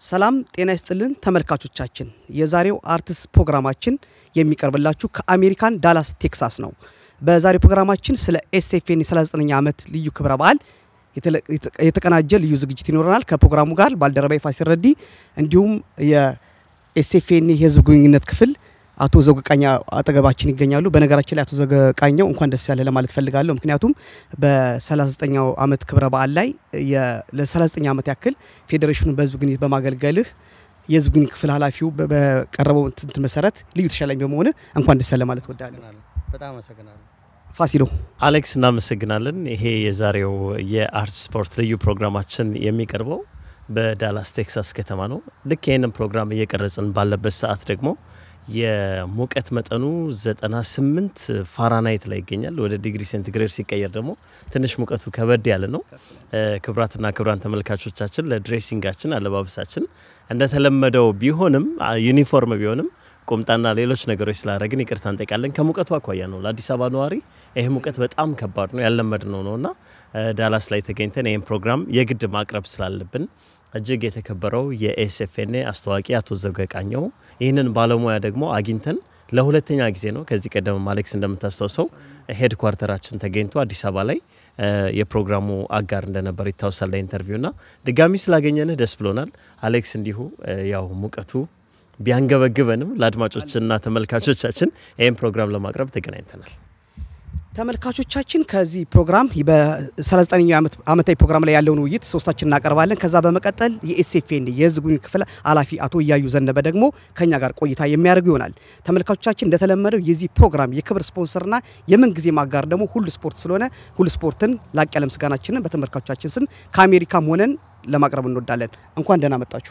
ሰላም ጤና ይስጥልን ተመልካቾቻችን፣ የዛሬው አርትስ ፕሮግራማችን የሚቀርብላችሁ ከአሜሪካን ዳላስ ቴክሳስ ነው። በዛሬው ፕሮግራማችን ስለ ኤስኤፍኤን የ39ኛ ዓመት ልዩ ክብረ በዓል የተቀናጀ ልዩ ዝግጅት ይኖረናል። ከፕሮግራሙ ጋር ባልደረባይ ፋሲል ረዲ እንዲሁም የኤስኤፍኤን የህዝብ ግንኙነት ክፍል አቶ ዘውገቃኛ አጠገባችን ይገኛሉ። በነገራችን ላይ አቶ ዘውገቃኛው እንኳን ደስ ያለ ለማለት ፈልጋለሁ። ምክንያቱም በ39ኛው ዓመት ክብረ በዓል ላይ ለ39 ዓመት ያክል ፌዴሬሽኑ በህዝብ ግንኙነት በማገልገልህ የህዝብ ግንኙነት ክፍል ኃላፊው በቀረበው ትንት መሰረት ልዩ ተሸላሚ በመሆን እንኳን ደስ ያለ ማለት ወዳለሁ። በጣም አመሰግናለሁ። ፋሲሎ አሌክስ፣ እናመሰግናለን። ይሄ የዛሬው የአርት ስፖርት ልዩ ፕሮግራማችን የሚቀርበው በዳላስ ቴክሳስ ከተማ ነው። ልክ ይህንን ፕሮግራም እየቀረጽን ባለበት ሰዓት ደግሞ የሙቀት መጠኑ 98 ፋራናይት ላይ ይገኛል። ወደ ዲግሪ ሴንቲግሬድ ሲቀየር ደግሞ ትንሽ ሙቀቱ ከበድ ያለ ነው። ክብራትና ክብራን ተመልካቾቻችን ለድሬሲንጋችን አለባበሳችን እንደተለመደው ቢሆንም ዩኒፎርም ቢሆንም ቁምጣና ሌሎች ነገሮች ስላደረግን ይቅርታ እንጠይቃለን። ከሙቀቱ አኳያ ነው። ለአዲስ አበባ ነዋሪ ይህ ሙቀት በጣም ከባድ ነው፣ ያለመድ ነው ነው እና ዳላስ ላይ ተገኝተን ይህን ፕሮግራም የግድ ማቅረብ ስላለብን እጅግ የተከበረው የኤስኤፍኤን አስተዋቂ አቶ ዘውገቃኘው ይህንን ባለሙያ ደግሞ አግኝተን ለሁለተኛ ጊዜ ነው። ከዚህ ቀደም አሌክስ እንደምታስታውሰው ሄድ ኳርተራችን ተገኝቶ አዲስ አበባ ላይ የፕሮግራሙ አጋር እንደነበር ይታወሳል። ኢንተርቪው ና ድጋሚ ስላገኘንህ ደስ ብሎናል አሌክስ። እንዲሁ ያው ሙቀቱ ቢያንገበግበንም ለአድማጮችና ተመልካቾቻችን ይህን ፕሮግራም ለማቅረብ ተገናኝተናል። ተመልካቾቻችን ከዚህ ፕሮግራም በ39ኛው ዓመታዊ ፕሮግራም ላይ ያለውን ውይይት ሶስታችን እናቀርባለን። ከዛ በመቀጠል የኤስኤፍኤን የህዝብ ግንኙነት ክፍል ኃላፊ አቶ እያዩ ዘነበ ደግሞ ከኛ ጋር ቆይታ የሚያደርጉ ይሆናል። ተመልካቾቻችን እንደተለመደው የዚህ ፕሮግራም የክብር ስፖንሰርና የምን ጊዜ ማጋር ደግሞ ሁሉ ስፖርት ስለሆነ ሁሉ ስፖርትን ላቅ ያለ ምስጋናችንን በተመልካቾቻችን ስም ከአሜሪካም ሆነን ለማቅረብ እንወዳለን። እንኳን ደህና መጣችሁ።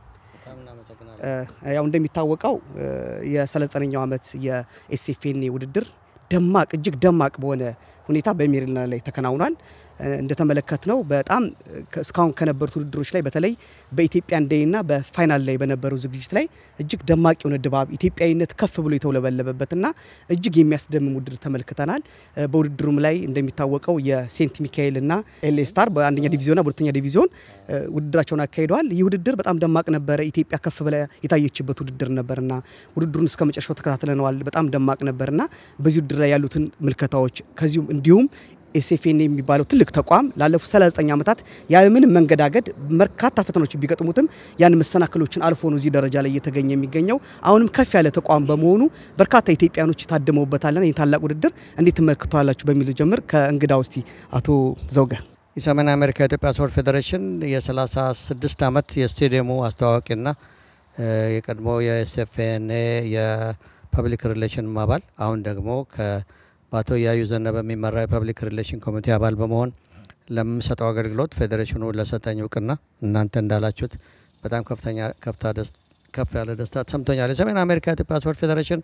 ያው እንደሚታወቀው የ39ኛው ዓመት የኤስኤፍኤን ውድድር ደማቅ እጅግ ደማቅ በሆነ ሁኔታ በሜሪላንድ ላይ ተከናውኗል። እንደተመለከት ነው በጣም እስካሁን ከነበሩት ውድድሮች ላይ በተለይ በኢትዮጵያን ዴይና በፋይናል ላይ በነበረው ዝግጅት ላይ እጅግ ደማቅ የሆነ ድባብ ኢትዮጵያዊነት ከፍ ብሎ የተውለበለበበትና እጅግ የሚያስደምም ውድድር ተመልክተናል። በውድድሩም ላይ እንደሚታወቀው የሴንት ሚካኤልና ኤልኤ ስታር በአንደኛ ዲቪዚዮንና በሁለተኛ ዲቪዚዮን ውድድራቸውን አካሂደዋል። ይህ ውድድር በጣም ደማቅ ነበረ። ኢትዮጵያ ከፍ ብላ የታየችበት ውድድር ነበርና ውድድሩን እስከ መጨረሻው ተከታትለነዋል። በጣም ደማቅ ነበርና በዚህ ውድድር ላይ ያሉትን ምልከታዎች ከዚሁም እንዲሁም ኤስኤፍኤን የሚባለው ትልቅ ተቋም ላለፉት 39 ዓመታት ያለምንም መንገዳገድ በርካታ ፈተናዎች ቢገጥሙትም ያን መሰናክሎችን አልፎ ነው እዚህ ደረጃ ላይ እየተገኘ የሚገኘው። አሁንም ከፍ ያለ ተቋም በመሆኑ በርካታ ኢትዮጵያኖች ታድመውበታልና ይህ ታላቅ ውድድር እንዴት ትመለከቷላችሁ በሚል ጀምር ከእንግዳ ውስቲ አቶ ዘውገ የሰሜን አሜሪካ የኢትዮጵያ ስፖርት ፌዴሬሽን የ36 ዓመት የስቴዲየሙ አስተዋዋቂና የቀድሞ የኤስኤፍኤን የፐብሊክ ሪሌሽን አባል አሁን ደግሞ በአቶ እያዩ ዘነበ የሚመራ የፐብሊክ ሪሌሽን ኮሚቴ አባል በመሆን ለምሰጠው አገልግሎት ፌዴሬሽኑ ለሰጠኝ እውቅና እናንተ እንዳላችሁት በጣም ከፍተኛ ከፍ ያለ ደስታ ተሰምቶኛል። የሰሜን አሜሪካ ኢትዮጵያ ስፖርት ፌዴሬሽን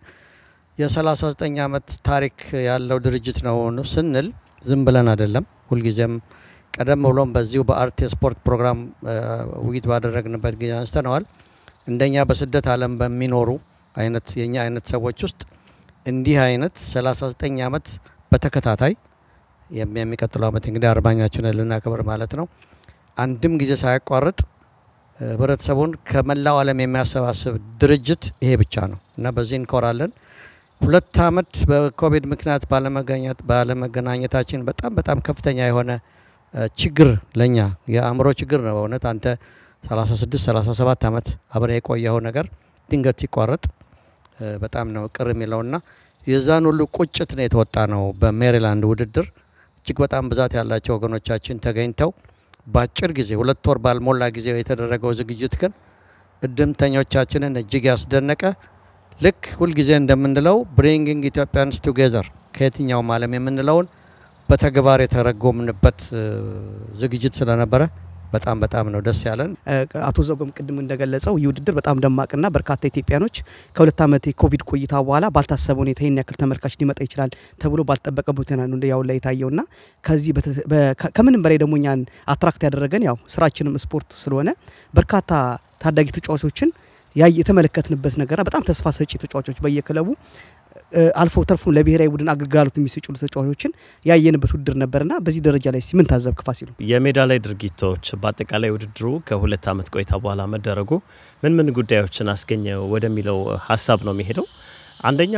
የ39 ዓመት ታሪክ ያለው ድርጅት ነው ስንል ዝም ብለን አይደለም። ሁልጊዜም ቀደም ብሎም በዚሁ በአርት የስፖርት ፕሮግራም ውይይት ባደረግንበት ጊዜ አንስተነዋል። እንደኛ በስደት ዓለም በሚኖሩ አይነት የኛ አይነት ሰዎች ውስጥ እንዲህ አይነት 39 ዓመት በተከታታይ የሚቀጥለው ዓመት እንግዲህ አርባኛችንን ልናከብር ማለት ነው። አንድም ጊዜ ሳያቋርጥ ህብረተሰቡን ከመላው ዓለም የሚያሰባስብ ድርጅት ይሄ ብቻ ነው እና በዚህ እንኮራለን። ሁለት ዓመት በኮቪድ ምክንያት ባለመገናኘታችን በጣም በጣም ከፍተኛ የሆነ ችግር ለኛ የአእምሮ ችግር ነው በእውነት አንተ 36 37 ዓመት አብረ የቆየው ነገር ድንገት ሲቋረጥ በጣም ነው ቅር የሚለውና የዛን ሁሉ ቁጭት ነው የተወጣ ነው። በሜሪላንድ ውድድር እጅግ በጣም ብዛት ያላቸው ወገኖቻችን ተገኝተው በአጭር ጊዜ ሁለት ወር ባልሞላ ጊዜ የተደረገው ዝግጅት ግን እድምተኞቻችንን እጅግ ያስደነቀ ልክ ሁልጊዜ እንደምንለው ብሪንጊንግ ኢትዮጵያንስ ቱጌዘር ከየትኛውም ዓለም የምንለውን በተግባር የተረጎምንበት ዝግጅት ስለነበረ በጣም በጣም ነው ደስ ያለን። አቶ ዘውገም ቅድም እንደገለጸው ይህ ውድድር በጣም ደማቅና በርካታ ኢትዮጵያኖች ከሁለት ዓመት የኮቪድ ቆይታ በኋላ ባልታሰበ ሁኔታ ይህን ያክል ተመልካች ሊመጣ ይችላል ተብሎ ባልጠበቀበት ሁኔታ ነው ያው ላይ የታየውና ከዚህ ከምንም በላይ ደግሞ እኛን አትራክት ያደረገን ያው ስራችንም ስፖርት ስለሆነ በርካታ ታዳጊ ተጫዋቾችን የተመለከትንበት ነገርና በጣም ተስፋ ሰጪ ተጫዋቾች በየክለቡ አልፎ ተርፎ ለብሔራዊ ቡድን አገልጋሎት የሚሰጩ ተጫዋቾችን ያየንበት ውድድር ነበርና በዚህ ደረጃ ላይ ምን ታዘብክ ፋሲሉ? የሜዳ ላይ ድርጊቶች በአጠቃላይ ውድድሩ ከሁለት ዓመት ቆይታ በኋላ መደረጉ ምን ምን ጉዳዮችን አስገኘ ወደሚለው ሀሳብ ነው የሚሄደው። አንደኛ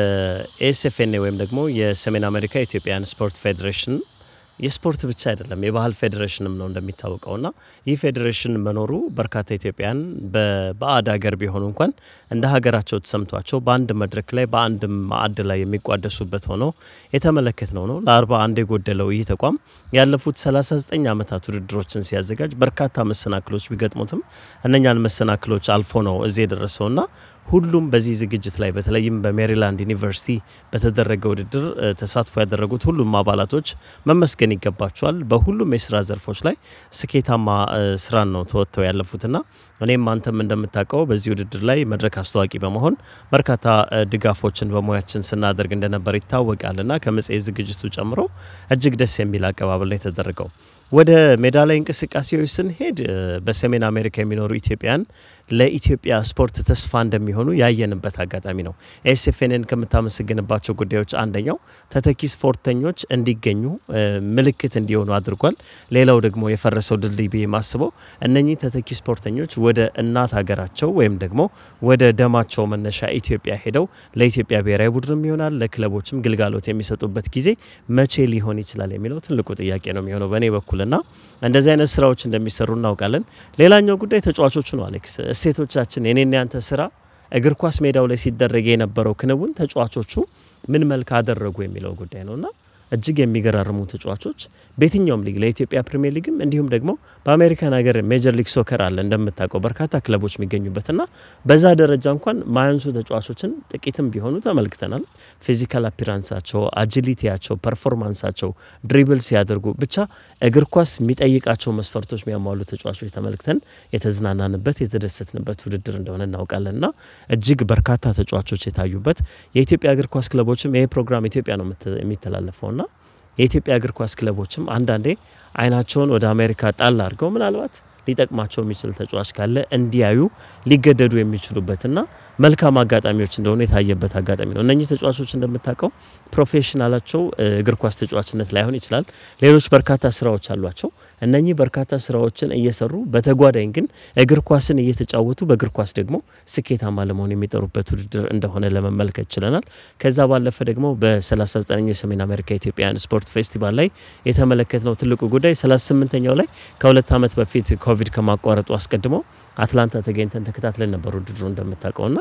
የኤስኤፍኤን ወይም ደግሞ የሰሜን አሜሪካ ኢትዮጵያን ስፖርት ፌዴሬሽን የስፖርት ብቻ አይደለም የባህል ፌዴሬሽንም ነው እንደሚታወቀው ና ይህ ፌዴሬሽን መኖሩ በርካታ ኢትዮጵያን በባዕድ ሀገር ቢሆኑ እንኳን እንደ ሀገራቸው ተሰምቷቸው በአንድ መድረክ ላይ በአንድ ማዕድ ላይ የሚቋደሱበት ሆኖ የተመለከት ነው ነው ለአርባ አንድ የጎደለው ይህ ተቋም ያለፉት 39 ዓመታት ውድድሮችን ሲያዘጋጅ በርካታ መሰናክሎች ቢገጥሙትም እነኛን መሰናክሎች አልፎ ነው እዚህ የደረሰው ና ሁሉም በዚህ ዝግጅት ላይ በተለይም በሜሪላንድ ዩኒቨርሲቲ በተደረገ ውድድር ተሳትፎ ያደረጉት ሁሉም አባላቶች መመስገን ይገባቸዋል። በሁሉም የስራ ዘርፎች ላይ ስኬታማ ስራን ነው ተወጥተው ያለፉትና እኔም አንተም እንደምታውቀው በዚህ ውድድር ላይ መድረክ አስተዋቂ በመሆን በርካታ ድጋፎችን በሙያችን ስናደርግ እንደነበር ይታወቃልና ከመጽሔት ዝግጅቱ ጨምሮ እጅግ ደስ የሚል አቀባበል ነው የተደረገው። ወደ ሜዳ ላይ እንቅስቃሴዎች ስንሄድ በሰሜን አሜሪካ የሚኖሩ ኢትዮጵያን ለኢትዮጵያ ስፖርት ተስፋ እንደሚሆኑ ያየንበት አጋጣሚ ነው። ኤስኤፍኤንን ከምታመሰግንባቸው ጉዳዮች አንደኛው ተተኪ ስፖርተኞች እንዲገኙ ምልክት እንዲሆኑ አድርጓል። ሌላው ደግሞ የፈረሰው ድልድይ ብዬ ማስበው እነኚህ ተተኪ ስፖርተኞች ወደ እናት ሀገራቸው ወይም ደግሞ ወደ ደማቸው መነሻ ኢትዮጵያ ሄደው ለኢትዮጵያ ብሔራዊ ቡድንም ይሆናል ለክለቦችም ግልጋሎት የሚሰጡበት ጊዜ መቼ ሊሆን ይችላል የሚለው ትልቁ ጥያቄ ነው የሚሆነው በእኔ በኩልና እንደዚህ አይነት ስራዎች እንደሚሰሩ እናውቃለን። ሌላኛው ጉዳይ ተጫዋቾቹ ነው። አሌክስ እሴቶቻችን የኔና ያንተ ስራ እግር ኳስ ሜዳው ላይ ሲደረግ የነበረው ክንውን ተጫዋቾቹ ምን መልክ አደረጉ የሚለው ጉዳይ ነውና እጅግ የሚገራርሙ ተጫዋቾች በየትኛውም ሊግ ለኢትዮጵያ ፕሪሚየር ሊግም እንዲሁም ደግሞ በአሜሪካን ሀገር ሜጀር ሊግ ሶከር አለ እንደምታውቀው በርካታ ክለቦች የሚገኙበትና በዛ ደረጃ እንኳን ማያንሱ ተጫዋቾችን ጥቂትም ቢሆኑ ተመልክተናል። ፊዚካል አፒራንሳቸው፣ አጂሊቲያቸው፣ ፐርፎርማንሳቸው፣ ድሪብል ሲያደርጉ ብቻ እግር ኳስ የሚጠይቃቸው መስፈርቶች የሚያሟሉ ተጫዋቾች ተመልክተን የተዝናናንበት የተደሰትንበት ውድድር እንደሆነ እናውቃለንና እጅግ በርካታ ተጫዋቾች የታዩበት የኢትዮጵያ እግር ኳስ ክለቦችም ይሄ ፕሮግራም ኢትዮጵያ ነው የሚተላለፈውና የኢትዮጵያ እግር ኳስ ክለቦችም አንዳንዴ አይናቸውን ወደ አሜሪካ ጣል አድርገው ምናልባት ሊጠቅማቸው የሚችል ተጫዋች ካለ እንዲያዩ ሊገደዱ የሚችሉበትና መልካም አጋጣሚዎች እንደሆነ የታየበት አጋጣሚ ነው። እነኚህ ተጫዋቾች እንደምታውቀው ፕሮፌሽናላቸው እግር ኳስ ተጫዋችነት ላይሆን ይችላል። ሌሎች በርካታ ስራዎች አሏቸው። እነኚህ በርካታ ስራዎችን እየሰሩ በተጓዳኝ ግን እግር ኳስን እየተጫወቱ በእግር ኳስ ደግሞ ስኬታማ ለመሆን የሚጠሩበት ውድድር እንደሆነ ለመመልከት ችለናል። ከዛ ባለፈ ደግሞ በ39ኛው የሰሜን አሜሪካ ኢትዮጵያውያን ስፖርት ፌስቲቫል ላይ የተመለከትነው ትልቁ ጉዳይ 38ኛው ላይ ከሁለት ዓመት በፊት ኮቪድ ከማቋረጡ አስቀድሞ አትላንታ ተገኝተን ተከታትለን ነበር ውድድሩ እንደምታውቀውና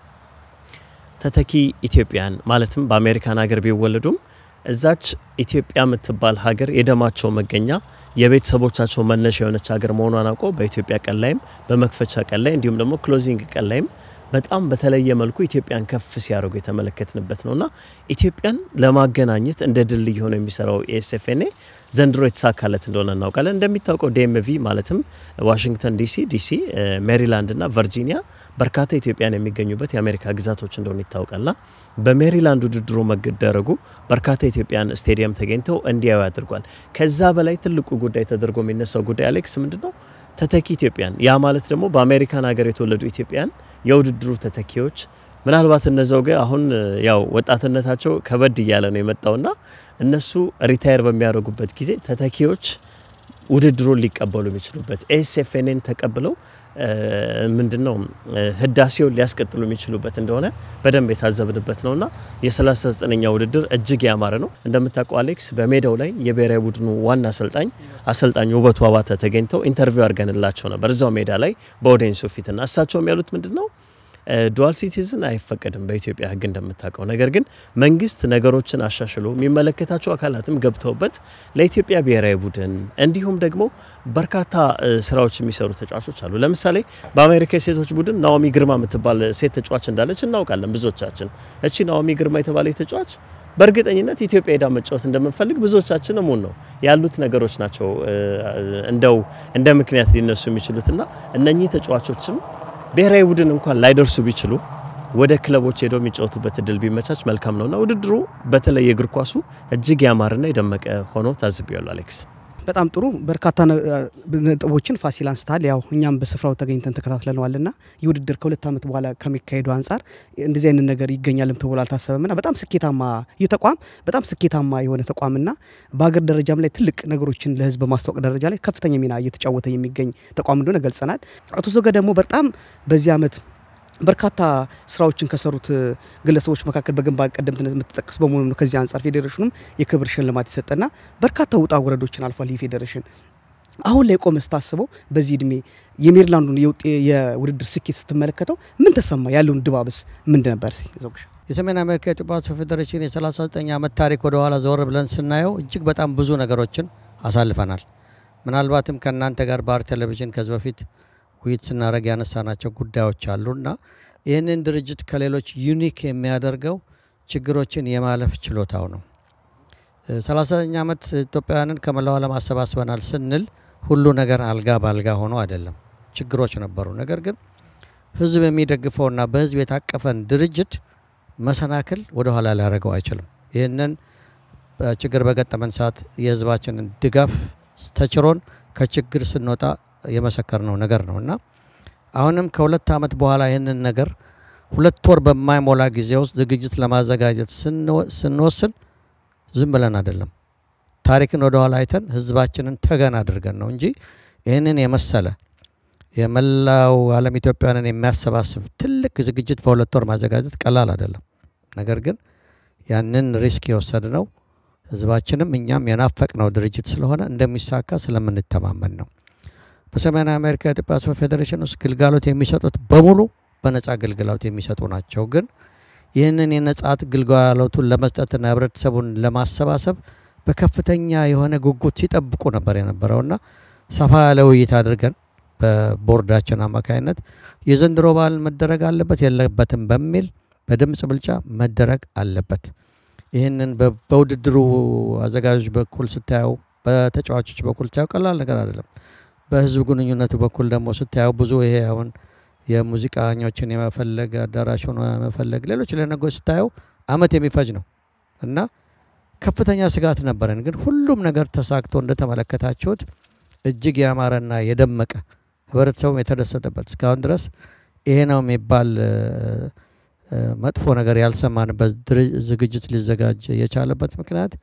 ተተኪ ኢትዮጵያን ማለትም በአሜሪካን ሀገር ቢወለዱም እዛች ኢትዮጵያ የምትባል ሀገር የደማቸው መገኛ የቤተሰቦቻቸው መነሻ የሆነች ሀገር መሆኗን አውቀው በኢትዮጵያ ቀን ላይም በመክፈቻ ቀን ላይ እንዲሁም ደግሞ ክሎዚንግ ቀን ላይም በጣም በተለየ መልኩ ኢትዮጵያን ከፍ ሲያደርጉ የተመለከትንበት ነውና ኢትዮጵያን ለማገናኘት እንደ ድልድይ ሆኖ የሚሰራው ኤስኤፍኤንኤ ዘንድሮ የተሳካለት እንደሆነ እናውቃለን። እንደሚታወቀው ዲኤምቪ ማለትም ዋሽንግተን ዲሲ፣ ዲሲ፣ ሜሪላንድ እና ቨርጂኒያ በርካታ ኢትዮጵያን የሚገኙበት የአሜሪካ ግዛቶች እንደሆነ ይታወቃልና በሜሪላንድ ውድድሩ መደረጉ በርካታ ኢትዮጵያን ስቴዲየም ተገኝተው እንዲያዩ አድርጓል። ከዛ በላይ ትልቁ ጉዳይ ተደርጎ የሚነሳው ጉዳይ አሌክስ ምንድን ነው? ተተኪ ኢትዮጵያን ያ ማለት ደግሞ በአሜሪካን ሀገር የተወለዱ ኢትዮጵያን የውድድሩ ተተኪዎች ምናልባት እነዛው ጋር አሁን ያው ወጣትነታቸው ከበድ እያለ ነው የመጣውና እነሱ ሪታየር በሚያደርጉበት ጊዜ ተተኪዎች ውድድሩን ሊቀበሉ የሚችሉበት ኤስኤፍኤንን ተቀብለው ምንድን ነው ህዳሴውን ሊያስቀጥሉ የሚችሉበት እንደሆነ በደንብ የታዘብንበት ነውና የ39ኛ ውድድር እጅግ ያማረ ነው። እንደምታውቀው አሌክስ በሜዳው ላይ የብሔራዊ ቡድኑ ዋና አሰልጣኝ አሰልጣኝ ውበቱ አባተ ተገኝተው ኢንተርቪው አድርገንላቸው ነበር እዛው ሜዳ ላይ በኦዲየንሱ ፊትና እሳቸውም ያሉት ምንድን ነው ዱዋል ሲቲዝን አይፈቀድም በኢትዮጵያ ሕግ እንደምታውቀው። ነገር ግን መንግስት ነገሮችን አሻሽሎ የሚመለከታቸው አካላትም ገብተውበት ለኢትዮጵያ ብሔራዊ ቡድን እንዲሁም ደግሞ በርካታ ስራዎች የሚሰሩ ተጫዋቾች አሉ። ለምሳሌ በአሜሪካ የሴቶች ቡድን ናኦሚ ግርማ የምትባል ሴት ተጫዋች እንዳለች እናውቃለን ብዙዎቻችን። እቺ ናኦሚ ግርማ የተባለች ተጫዋች በእርግጠኝነት ኢትዮጵያ ሄዳ መጫወት እንደምንፈልግ ብዙዎቻችን እሙን ነው ያሉት ነገሮች ናቸው እንደው እንደ ምክንያት ሊነሱ የሚችሉትና እነኚህ ተጫዋቾችም ብሔራዊ ቡድን እንኳን ላይደርሱ ቢችሉ ወደ ክለቦች ሄደው የሚጫወቱበት እድል ቢመቻች መልካም ነውና ውድድሩ በተለይ የእግር ኳሱ እጅግ ያማረና የደመቀ ሆኖ ታዝቤያለሁ። አሌክስ በጣም ጥሩ በርካታ ነጥቦችን ፋሲል አንስታል። ያው እኛም በስፍራው ተገኝተን ተከታትለነዋል ና ይህ ውድድር ከሁለት ዓመት በኋላ ከሚካሄዱ አንጻር እንደዚህ አይነት ነገር ይገኛልም ተብሎ አልታሰበም ና በጣም ስኬታማ ይህ ተቋም በጣም ስኬታማ የሆነ ተቋም ና በሀገር ደረጃም ላይ ትልቅ ነገሮችን ለሕዝብ በማስታወቅ ደረጃ ላይ ከፍተኛ ሚና እየተጫወተ የሚገኝ ተቋም እንደሆነ ገልጸናል። አቶ ዘገ ደግሞ በጣም በዚህ ዓመት በርካታ ስራዎችን ከሰሩት ግለሰቦች መካከል በግንባር ቀደምትነት የምትጠቀስ በመሆኑ ነው። ከዚህ አንጻር ፌዴሬሽኑም የክብር ሽልማት የሰጠና በርካታ ውጣ ውረዶችን አልፏል። ይህ ፌዴሬሽን አሁን ላይ ቆመ ስታስበው በዚህ እድሜ የሜሪላንዱን የውድድር ስኬት ስትመለከተው ምን ተሰማ? ያለውን ድባብስ ምንድ ነበር? ሲ ዘውግሻ የሰሜን አሜሪካ የኢትዮጵያ ስፖርት ፌዴሬሽን የ39 ዓመት ታሪክ ወደ ኋላ ዘወር ብለን ስናየው እጅግ በጣም ብዙ ነገሮችን አሳልፈናል። ምናልባትም ከእናንተ ጋር ባህር ቴሌቪዥን ከዚህ በፊት ውይይት ስናደረግ ያነሳናቸው ጉዳዮች አሉና ይህንን ድርጅት ከሌሎች ዩኒክ የሚያደርገው ችግሮችን የማለፍ ችሎታው ነው። ሰላሳኛ ዓመት ኢትዮጵያውያንን ከመላው ዓለም አሰባስበናል ስንል ሁሉ ነገር አልጋ በአልጋ ሆኖ አይደለም። ችግሮች ነበሩ። ነገር ግን ህዝብ የሚደግፈውና በህዝብ የታቀፈን ድርጅት መሰናክል ወደኋላ ሊያደርገው አይችልም። ይህንን ችግር በገጠመን ሰዓት የህዝባችንን ድጋፍ ተችሮን ከችግር ስንወጣ የመሰከርነው ነገር ነው እና አሁንም ከሁለት ዓመት በኋላ ይህንን ነገር ሁለት ወር በማይሞላ ጊዜ ውስጥ ዝግጅት ለማዘጋጀት ስንወስን ዝም ብለን አይደለም። ታሪክን ወደኋላ አይተን ህዝባችንን ተገን አድርገን ነው እንጂ ይህንን የመሰለ የመላው ዓለም ኢትዮጵያውያንን የሚያሰባስብ ትልቅ ዝግጅት በሁለት ወር ማዘጋጀት ቀላል አይደለም። ነገር ግን ያንን ሪስክ የወሰድነው ህዝባችንም እኛም የናፈቅነው ድርጅት ስለሆነ እንደሚሳካ ስለምንተማመን ነው። በሰሜን አሜሪካ የኢትዮጵያ ስፖርት ፌዴሬሽን ውስጥ ግልጋሎት የሚሰጡት በሙሉ በነጻ ግልጋሎት የሚሰጡ ናቸው። ግን ይህንን የነጻት ግልጋሎቱን ለመስጠትና ህብረተሰቡን ለማሰባሰብ በከፍተኛ የሆነ ጉጉት ሲጠብቁ ነበር የነበረውና ሰፋ ያለ ውይይት አድርገን በቦርዳችን አማካኝነት የዘንድሮ በዓል መደረግ አለበት የለበትም በሚል በድምፅ ብልጫ መደረግ አለበት። ይህንን በውድድሩ አዘጋጆች በኩል ስታየው፣ በተጫዋቾች በኩል ስታየው ቀላል ነገር አይደለም። በህዝብ ግንኙነቱ በኩል ደግሞ ስታየው ብዙ ይሄ አሁን የሙዚቃኞችን የመፈለግ አዳራሽ ሆኖ የመፈለግ ሌሎች ለነገሮች ስታየው አመት የሚፈጅ ነው እና ከፍተኛ ስጋት ነበረን። ግን ሁሉም ነገር ተሳክቶ እንደተመለከታችሁት እጅግ ያማረና የደመቀ ህብረተሰቡም የተደሰተበት እስካሁን ድረስ ይሄ ነው የሚባል መጥፎ ነገር ያልሰማንበት ዝግጅት ሊዘጋጅ የቻለበት ምክንያት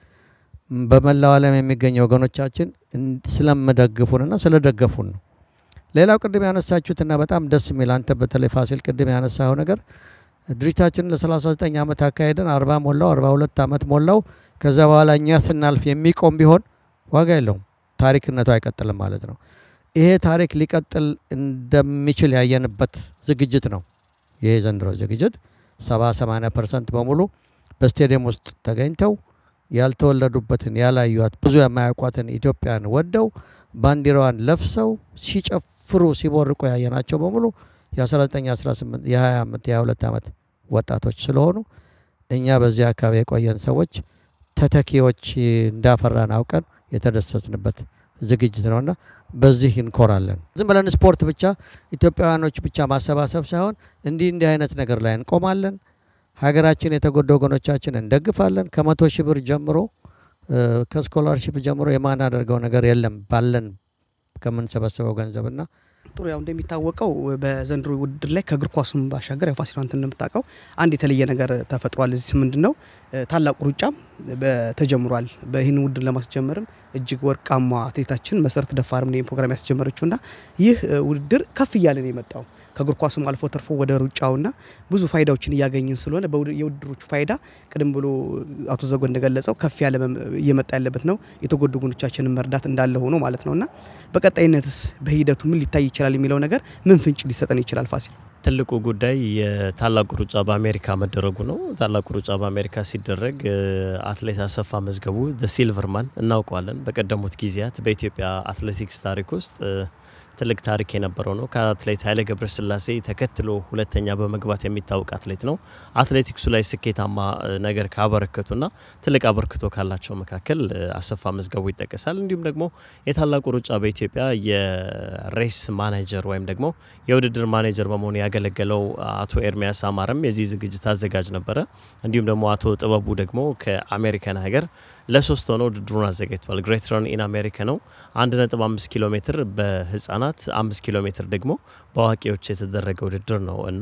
በመላው ዓለም የሚገኙ ወገኖቻችን ስለምደግፉንና ስለደገፉን ነው። ሌላው ቅድም ያነሳችሁትና በጣም ደስ የሚል አንተ በተለይ ፋሲል ቅድም ያነሳው ነገር ድርጅታችንን ለ39 ዓመት አካሄደን 40 ሞላው 42 ዓመት ሞላው። ከዛ በኋላ እኛ ስናልፍ የሚቆም ቢሆን ዋጋ የለውም፣ ታሪክነቱ አይቀጥልም ማለት ነው። ይሄ ታሪክ ሊቀጥል እንደሚችል ያየንበት ዝግጅት ነው። ይሄ ዘንድሮ ዝግጅት 70 80 ፐርሰንት በሙሉ በስቴዲየም ውስጥ ተገኝተው ያልተወለዱበትን ያላዩት ብዙ የማያውቋትን ኢትዮጵያን ወደው ባንዲራዋን ለብሰው ሲጨፍሩ ሲቦርቁ ያየናቸው በሙሉ የ19፣ 18፣ የ20 ዓመት የ22 ዓመት ወጣቶች ስለሆኑ እኛ በዚህ አካባቢ የቆየን ሰዎች ተተኪዎች እንዳፈራን አውቀን የተደሰትንበት ዝግጅት ነውና በዚህ እንኮራለን። ዝም ብለን ስፖርት ብቻ ኢትዮጵያውያኖች ብቻ ማሰባሰብ ሳይሆን እንዲህ እንዲህ አይነት ነገር ላይ እንቆማለን። ሀገራችን የተጎዱ ወገኖቻችን እንደግፋለን። ከመቶ ሺህ ብር ጀምሮ ከስኮላርሽፕ ጀምሮ የማናደርገው ነገር የለም ባለን ከምንሰበስበው ገንዘብና ጥሩ ያው እንደሚታወቀው በዘንድሮ ውድድር ላይ ከእግር ኳሱም ባሻገር ያው ፋሲል አንተ እንደምታውቀው አንድ የተለየ ነገር ተፈጥሯል። እዚህ ምንድን ነው ታላቁ ሩጫም ተጀምሯል። በይህን ውድድር ለማስጀመርም እጅግ ወርቃማ አትሌታችን መሰረት ደፋርም ይህን ፕሮግራም ያስጀመረችውና ይህ ውድድር ከፍ እያለ ነው የመጣው ከእግር ኳሱም አልፎ ተርፎ ወደ ሩጫውና ብዙ ፋይዳዎችን እያገኘን ስለሆነ የውድድሮቹ ፋይዳ ቅድም ብሎ አቶ ዘጎ እንደገለጸው ከፍ ያለ እየመጣ ያለበት ነው። የተጎዱ ጎኖቻችንን መርዳት እንዳለ ሆኖ ማለት ነውና በቀጣይነትስ በሂደቱ ምን ሊታይ ይችላል የሚለው ነገር ምን ፍንጭ ሊሰጠን ይችላል? ፋሲል ትልቁ ጉዳይ የታላቁ ሩጫ በአሜሪካ መደረጉ ነው። ታላቁ ሩጫ በአሜሪካ ሲደረግ አትሌት አሰፋ መዝገቡ ሲልቨርማን እናውቀዋለን። በቀደሙት ጊዜያት በኢትዮጵያ አትሌቲክስ ታሪክ ውስጥ ትልቅ ታሪክ የነበረው ነው። ከአትሌት ኃይሌ ገብረስላሴ ተከትሎ ሁለተኛ በመግባት የሚታወቅ አትሌት ነው። አትሌቲክሱ ላይ ስኬታማ ነገር ካበረከቱና ትልቅ አበርክቶ ካላቸው መካከል አሰፋ መዝገቡ ይጠቀሳል። እንዲሁም ደግሞ የታላቁ ሩጫ በኢትዮጵያ የሬስ ማኔጀር ወይም ደግሞ የውድድር ማኔጀር በመሆኑ ያገለገለው አቶ ኤርሚያስ አማረም የዚህ ዝግጅት አዘጋጅ ነበረ። እንዲሁም ደግሞ አቶ ጥበቡ ደግሞ ከአሜሪካን ሀገር ለሶስት ሆነው ውድድሩን አዘጋጅቷል። ግሬት ረን ኢን አሜሪካ ነው። 1.5 ኪሎ ሜትር በህጻናት፣ 5 ኪሎ ሜትር ደግሞ በአዋቂዎች የተደረገ ውድድር ነው እና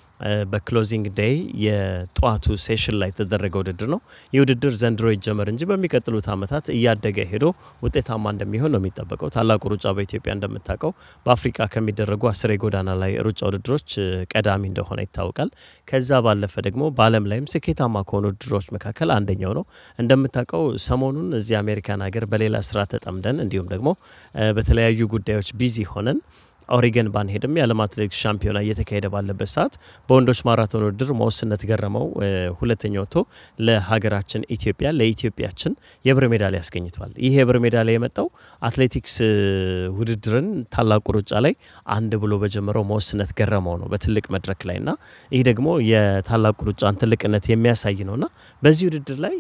በክሎዚንግ ዴይ የጠዋቱ ሴሽን ላይ የተደረገ ውድድር ነው። ይህ ውድድር ዘንድሮ ይጀመር እንጂ በሚቀጥሉት ዓመታት እያደገ ሄዶ ውጤታማ እንደሚሆን ነው የሚጠበቀው። ታላቁ ሩጫ በኢትዮጵያ እንደምታውቀው በአፍሪካ ከሚደረጉ አስር የጎዳና ላይ ሩጫ ውድድሮች ቀዳሚ እንደሆነ ይታወቃል። ከዛ ባለፈ ደግሞ በዓለም ላይም ስኬታማ ከሆኑ ውድድሮች መካከል አንደኛው ነው። እንደምታውቀው ሰሞኑን እዚህ አሜሪካን ሀገር በሌላ ስራ ተጠምደን እንዲሁም ደግሞ በተለያዩ ጉዳዮች ቢዚ ሆነን ኦሪገን ባንሄድም የዓለም አትሌቲክስ ሻምፒዮና እየተካሄደ ባለበት ሰዓት በወንዶች ማራቶን ውድድር መወስነት ገረመው ሁለተኛ ወጥቶ ለሀገራችን ኢትዮጵያ ለኢትዮጵያችን የብር ሜዳሊያ ያስገኝቷል። ይህ የብር ሜዳሊያ የመጣው አትሌቲክስ ውድድርን ታላቁ ሩጫ ላይ አንድ ብሎ በጀመረው መወስነት ገረመው ነው በትልቅ መድረክ ላይ እና ይህ ደግሞ የታላቁ ሩጫን ትልቅነት የሚያሳይ ነውና በዚህ ውድድር ላይ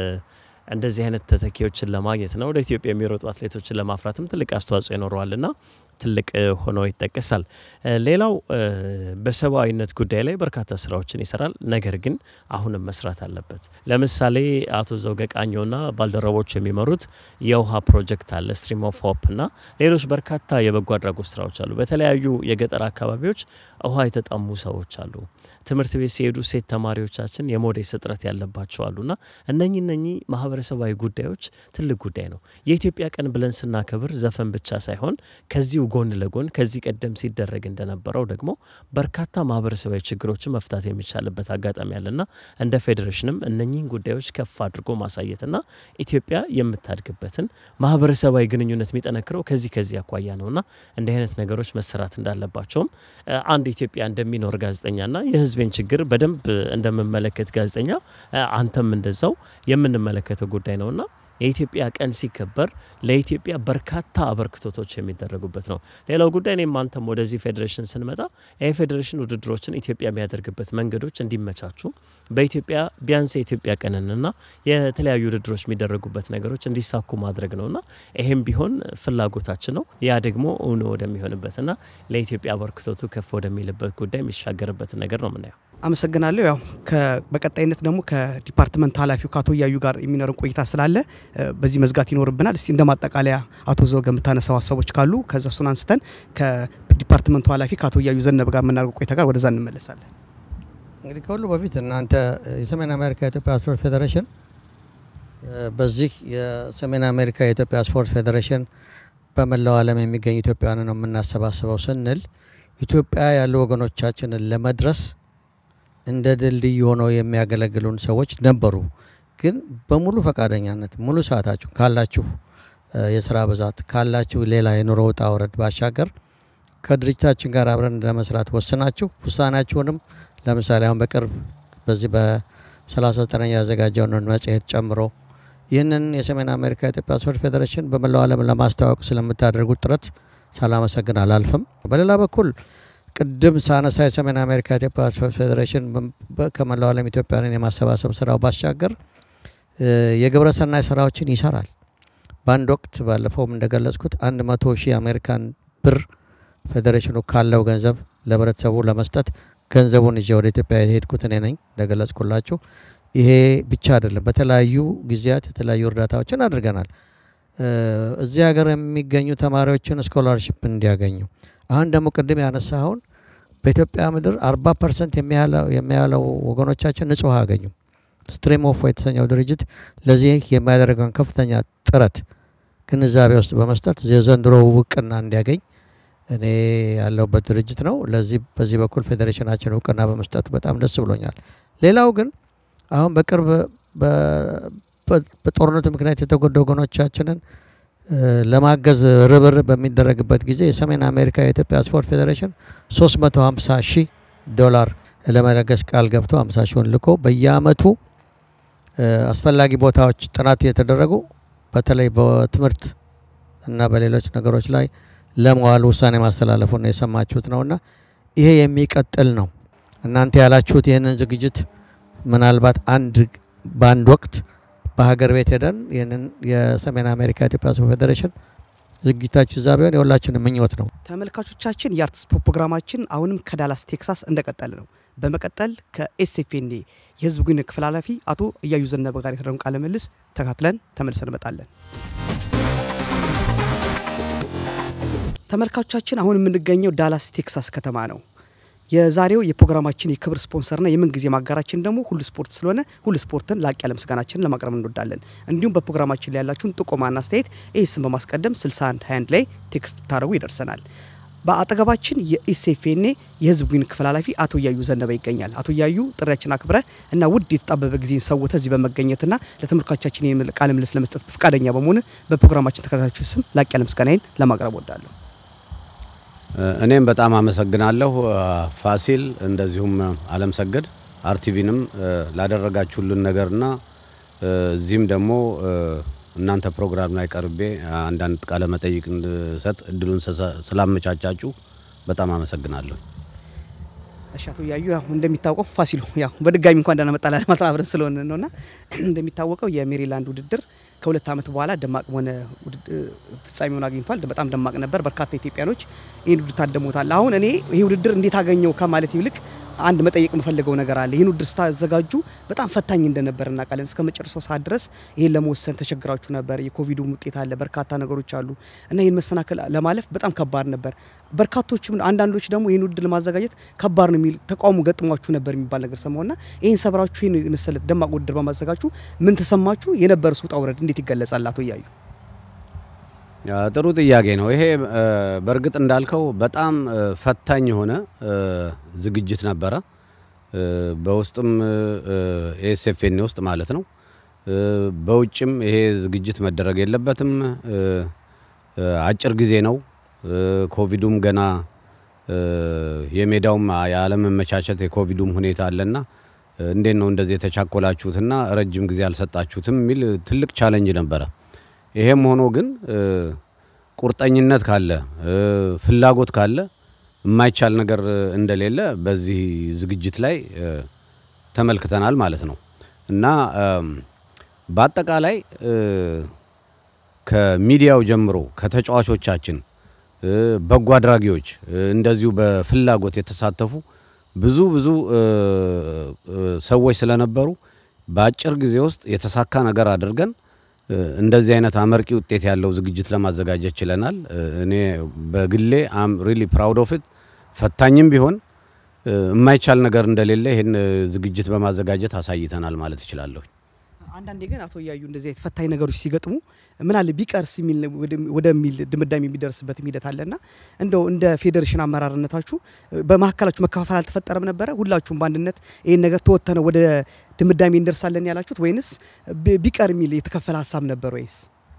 እንደዚህ አይነት ተተኪዎችን ለማግኘትና ወደ ኢትዮጵያ የሚሮጡ አትሌቶችን ለማፍራትም ትልቅ አስተዋጽኦ ይኖረዋልና ትልቅ ሆኖ ይጠቀሳል። ሌላው በሰብአዊነት ጉዳይ ላይ በርካታ ስራዎችን ይሰራል። ነገር ግን አሁንም መስራት አለበት። ለምሳሌ አቶ ዘውገ ቃኘውና ባልደረቦቹ የሚመሩት የውሃ ፕሮጀክት አለ፣ ስትሪም ኦፍ ሆፕ እና ሌሎች በርካታ የበጎ አድራጎት ስራዎች አሉ። በተለያዩ የገጠር አካባቢዎች ውሃ የተጠሙ ሰዎች አሉ። ትምህርት ቤት ሲሄዱ ሴት ተማሪዎቻችን የሞዴስ እጥረት ያለባቸው አሉና እነኚህ እነኚህ ማህበረሰባዊ ጉዳዮች ትልቅ ጉዳይ ነው። የኢትዮጵያ ቀን ብለን ስናከብር ዘፈን ብቻ ሳይሆን ከዚሁ ጎን ለጎን ከዚህ ቀደም ሲደረግ እንደነበረው ደግሞ በርካታ ማህበረሰባዊ ችግሮችን መፍታት የሚቻልበት አጋጣሚ አለና እንደ ፌዴሬሽንም እነኚህን ጉዳዮች ከፍ አድርጎ ማሳየትና ኢትዮጵያ የምታድግበትን ማህበረሰባዊ ግንኙነት የሚጠነክረው ከዚህ ከዚህ አኳያ ነውና እንዲህ አይነት ነገሮች መሰራት እንዳለባቸውም አንድ ኢትዮጵያ እንደሚኖር ጋዜጠኛና የህዝቤን ችግር በደንብ እንደምመለከት ጋዜጠኛ አንተም እንደዛው የምንመለከተው ጉዳይ ነውና የኢትዮጵያ ቀን ሲከበር ለኢትዮጵያ በርካታ አበርክቶቶች የሚደረጉበት ነው። ሌላው ጉዳይ እኔም አንተም ወደዚህ ፌዴሬሽን ስንመጣ ይህ ፌዴሬሽን ውድድሮችን ኢትዮጵያ የሚያደርግበት መንገዶች እንዲመቻቹ በኢትዮጵያ ቢያንስ የኢትዮጵያ ቀንንና የተለያዩ ውድድሮች የሚደረጉበት ነገሮች እንዲሳኩ ማድረግ ነውና ይሄም ቢሆን ፍላጎታችን ነው። ያ ደግሞ እውን ወደሚሆንበትና ለኢትዮጵያ አበርክቶቱ ከፍ ወደሚልበት ጉዳይ የሚሻገርበትን ነገር ነው የምናየው። አመሰግናለሁ። ያው በቀጣይነት ደግሞ ከዲፓርትመንት ኃላፊው ከአቶ እያዩ ጋር የሚኖርን ቆይታ ስላለ በዚህ መዝጋት ይኖርብናል። እስቲ እንደ ማጠቃለያ አቶ ዘውገ የምታነሳው ሀሳቦች ካሉ ከዛ እሱን አንስተን ከዲፓርትመንቱ ኃላፊ ከአቶ እያዩ ዘነበ ጋር የምናደርገው ቆይታ ጋር ወደዛ እንመለሳለን። እንግዲህ ከሁሉ በፊት እናንተ የሰሜን አሜሪካ የኢትዮጵያ ስፖርት ፌዴሬሽን በዚህ የሰሜን አሜሪካ የኢትዮጵያ ስፖርት ፌዴሬሽን በመላው ዓለም የሚገኙ ኢትዮጵያውያን ነው የምናሰባስበው ስንል ኢትዮጵያ ያሉ ወገኖቻችንን ለመድረስ እንደ ድልድይ ሆነው የሚያገለግሉን ሰዎች ነበሩ። ግን በሙሉ ፈቃደኛነት ሙሉ ሰዓታችሁ ካላችሁ የስራ ብዛት ካላችሁ ሌላ የኑሮ ውጣ ውረድ ባሻገር ከድርጅታችን ጋር አብረን ለመስራት ወስናችሁ ውሳኔያችሁንም ለምሳሌ አሁን በቅርብ በዚህ በ39ኛ ያዘጋጀውን መጽሔት ጨምሮ ይህንን የሰሜን አሜሪካ የኢትዮጵያ ስፖርት ፌዴሬሽን በመላው ዓለም ለማስተዋወቅ ስለምታደርጉት ጥረት ሳላመሰግን አላልፍም። በሌላ በኩል ቅድም ሳነሳ የሰሜን አሜሪካ ኢትዮጵያ ስፖርት ፌዴሬሽን ከመላው ዓለም ኢትዮጵያውያንን የማሰባሰብ ስራው ባሻገር የግብረ ሰናይ ስራዎችን ይሰራል። በአንድ ወቅት ባለፈውም እንደገለጽኩት አንድ መቶ ሺህ አሜሪካን ብር ፌዴሬሽኑ ካለው ገንዘብ ለህብረተሰቡ ለመስጠት ገንዘቡን ይዤ ወደ ኢትዮጵያ የሄድኩት እኔ ነኝ እንደገለጽኩላችሁ። ይሄ ብቻ አይደለም፣ በተለያዩ ጊዜያት የተለያዩ እርዳታዎችን አድርገናል። እዚህ ሀገር የሚገኙ ተማሪዎችን ስኮላርሽፕ እንዲያገኙ አሁን ደግሞ ቅድም ያነሳኸውን በኢትዮጵያ ምድር አርባ ፐርሰንት የሚያለው ወገኖቻችን ንጹህ አያገኙም። ስትሪም ኦፍ የተሰኘው ድርጅት ለዚህ የሚያደርገውን ከፍተኛ ጥረት ግንዛቤ ውስጥ በመስጠት የዘንድሮ እውቅና እንዲያገኝ እኔ ያለሁበት ድርጅት ነው። ለዚህ በዚህ በኩል ፌዴሬሽናችን እውቅና በመስጠቱ በጣም ደስ ብሎኛል። ሌላው ግን አሁን በቅርብ በጦርነቱ ምክንያት የተጎዱ ወገኖቻችንን ለማገዝ ርብርብ በሚደረግበት ጊዜ የሰሜን አሜሪካ የኢትዮጵያ ስፖርት ፌዴሬሽን 350 ሺህ ዶላር ለመለገስ ቃል ገብቶ 50 ሺውን ልኮ በየአመቱ አስፈላጊ ቦታዎች ጥናት እየተደረጉ በተለይ በትምህርት እና በሌሎች ነገሮች ላይ ለመዋል ውሳኔ ማስተላለፉን የሰማችሁት ነውና ይሄ የሚቀጥል ነው። እናንተ ያላችሁት ይህንን ዝግጅት ምናልባት አንድ በአንድ ወቅት በሀገር ቤት ሄደን ይህንን የሰሜን አሜሪካ ኢትዮጵያ ስፖርት ፌዴሬሽን ዝግጅታችን እዛ ቢሆን የሁላችንም ምኞት ነው። ተመልካቾቻችን የአርት ስፖርት ፕሮግራማችን አሁንም ከዳላስ ቴክሳስ እንደቀጠለ ነው። በመቀጠል ከኤስኤፍኤንኤ የህዝብ ግንኙነት ክፍል ኃላፊ አቶ እያዩ ዘነበ ጋር የተደረገውን ቃለ ምልልስ ተካትለን ተመልሰን እንመጣለን። ተመልካቾቻችን አሁን የምንገኘው ዳላስ ቴክሳስ ከተማ ነው። የዛሬው የፕሮግራማችን የክብር ስፖንሰርና የምንጊዜ ማጋራችን ደግሞ ሁሉ ስፖርት ስለሆነ ሁሉ ስፖርትን ላቅ ያለ ምስጋናችንን ለማቅረብ እንወዳለን። እንዲሁም በፕሮግራማችን ላይ ያላችሁን ጥቆማና አስተያየት ይህ ስም በማስቀደም 61 21 ላይ ቴክስት ታደረጉ ይደርሰናል። በአጠገባችን የኢሴፌኔ የህዝብ ግንኙነት ክፍል ኃላፊ አቶ እያዩ ዘነበ ይገኛል። አቶ እያዩ ጥሪያችን አክብረ እና ውድ የተጣበበ ጊዜን ሰውተ እዚህ በመገኘትና ለተመልካቾቻችን ቃለ ምልልስ ለመስጠት ፈቃደኛ በመሆን በፕሮግራማችን ተከታታዮች ስም ላቅ ያለ ምስጋናዬን ለማቅረብ ወዳለሁ። እኔም በጣም አመሰግናለሁ ፋሲል፣ እንደዚሁም አለም ሰገድ አርቲቪንም ላደረጋችሁልን ነገርና እዚህም ደግሞ እናንተ ፕሮግራም ላይ ቀርቤ አንዳንድ ቃለ መጠይቅ እንድሰጥ እድሉን ስላመቻቻችሁ በጣም አመሰግናለሁ። እሺ አቶ እያዩ ያው እንደሚታወቀው ፋሲሉ ያው በድጋሚ እንኳን ደህና መጣላ ማለት አብረን ስለሆነ ነውና እንደሚታወቀው የሜሪላንድ ውድድር ከሁለት ዓመት በኋላ ደማቅ በሆነ ፍጻሜውን አግኝቷል። በጣም ደማቅ ነበር። በርካታ ኢትዮጵያኖች ይህን ውድድር ታደሙታል። አሁን እኔ ይህ ውድድር እንዴት አገኘው ከማለት ይልቅ አንድ መጠየቅ የምፈልገው ነገር አለ። ይህን ውድድር ስታዘጋጁ በጣም ፈታኝ እንደነበር እናውቃለን። እስከ መጨረሻው ሰዓት ድረስ ይህን ለመወሰን ተቸግራችሁ ነበር። የኮቪዱ ውጤት አለ፣ በርካታ ነገሮች አሉ እና ይህን መሰናክል ለማለፍ በጣም ከባድ ነበር። በርካቶችም አንዳንዶች ደግሞ ይህን ውድድር ለማዘጋጀት ከባድ ነው የሚል ተቃውሞ ገጥሟችሁ ነበር የሚባል ነገር ሰማሁና ይህን ሰብራችሁ ይህን መሰለ ደማቅ ውድድር በማዘጋጁ ምን ተሰማችሁ? የነበረ ውጣ ውረድ እንዴት ይገለጻል? አቶ እያዩ ጥሩ ጥያቄ ነው። ይሄ በእርግጥ እንዳልከው በጣም ፈታኝ የሆነ ዝግጅት ነበረ። በውስጥም ኤስኤፍኤን ውስጥ ማለት ነው። በውጭም ይሄ ዝግጅት መደረግ የለበትም። አጭር ጊዜ ነው። ኮቪዱም ገና የሜዳውም የአለመመቻቸት የኮቪዱም ሁኔታ አለና እንዴት ነው እንደዚህ የተቻኮላችሁትና ረጅም ጊዜ አልሰጣችሁትም የሚል ትልቅ ቻለንጅ ነበረ። ይሄም ሆኖ ግን ቁርጠኝነት ካለ ፍላጎት ካለ የማይቻል ነገር እንደሌለ በዚህ ዝግጅት ላይ ተመልክተናል ማለት ነው እና በአጠቃላይ ከሚዲያው ጀምሮ ከተጫዋቾቻችን፣ በጎ አድራጊዎች እንደዚሁ በፍላጎት የተሳተፉ ብዙ ብዙ ሰዎች ስለነበሩ በአጭር ጊዜ ውስጥ የተሳካ ነገር አድርገን እንደዚህ አይነት አመርቂ ውጤት ያለው ዝግጅት ለማዘጋጀት ችለናል። እኔ በግሌ አም ሪሊ ፕራውድ ኦፍ ኢት። ፈታኝም ቢሆን የማይቻል ነገር እንደሌለ ይህን ዝግጅት በማዘጋጀት አሳይተናል ማለት እችላለሁ። አንዳንዴ ግን አቶ እያዩ እንደዚህ አይነት ፈታኝ ነገሮች ሲገጥሙ ምን አለ ቢቀርስ የሚል ወደሚል ድምዳሜ የሚደርስበት ሂደት አለና እንደው እንደ ፌዴሬሽን አመራርነታችሁ በመካከላችሁ መከፋፈል አልተፈጠረም ነበረ? ሁላችሁም በአንድነት ይህን ነገር ተወተነ ወደ ድምዳሜ እንደርሳለን ያላችሁት ወይንስ ቢቀር የሚል የተከፈለ ሀሳብ ነበር ወይስ?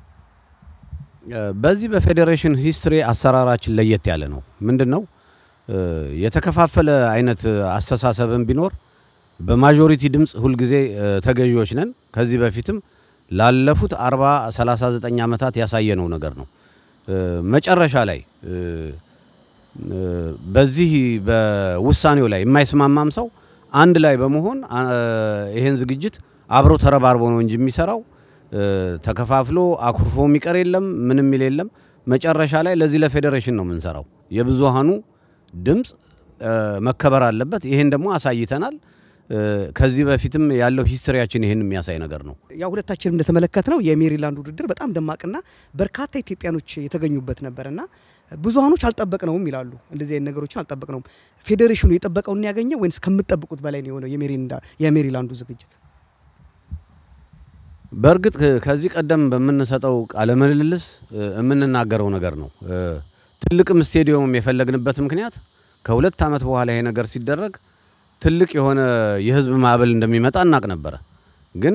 በዚህ በፌዴሬሽን ሂስትሪ አሰራራችን ለየት ያለ ነው። ምንድን ነው የተከፋፈለ አይነት አስተሳሰብን ቢኖር በማጆሪቲ ድምፅ ሁልጊዜ ተገዢዎች ነን። ከዚህ በፊትም ላለፉት 40 39 ዓመታት ያሳየነው ነገር ነው። መጨረሻ ላይ በዚህ በውሳኔው ላይ የማይስማማም ሰው አንድ ላይ በመሆን ይሄን ዝግጅት አብሮ ተረባርቦ ነው እንጂ የሚሰራው ተከፋፍሎ አኩርፎ የሚቀር የለም፣ ምንም የሚል የለም። መጨረሻ ላይ ለዚህ ለፌዴሬሽን ነው የምንሰራው። የብዙሃኑ ድምፅ መከበር አለበት። ይሄን ደግሞ አሳይተናል። ከዚህ በፊትም ያለው ሂስትሪያችን ይህን የሚያሳይ ነገር ነው። ያው ሁለታችንም እንደተመለከት ነው የሜሪላንድ ውድድር በጣም ደማቅና በርካታ ኢትዮጵያኖች የተገኙበት ነበርና ብዙሃኖች አልጠበቅነውም ይላሉ። እንደዚህ አይነት ነገሮችን አልጠበቅነውም። ፌዴሬሽኑ የጠበቀውን ያገኘ ወይንስ ከምጠብቁት በላይ ነው የሆነው የሜሪላንዱ ዝግጅት? በእርግጥ ከዚህ ቀደም በምንሰጠው ቃለ ምልልስ የምንናገረው ነገር ነው። ትልቅም ስቴዲየም የፈለግንበት ምክንያት ከሁለት ዓመት በኋላ ይሄ ነገር ሲደረግ ትልቅ የሆነ የህዝብ ማዕበል እንደሚመጣ እናቅ ነበረ። ግን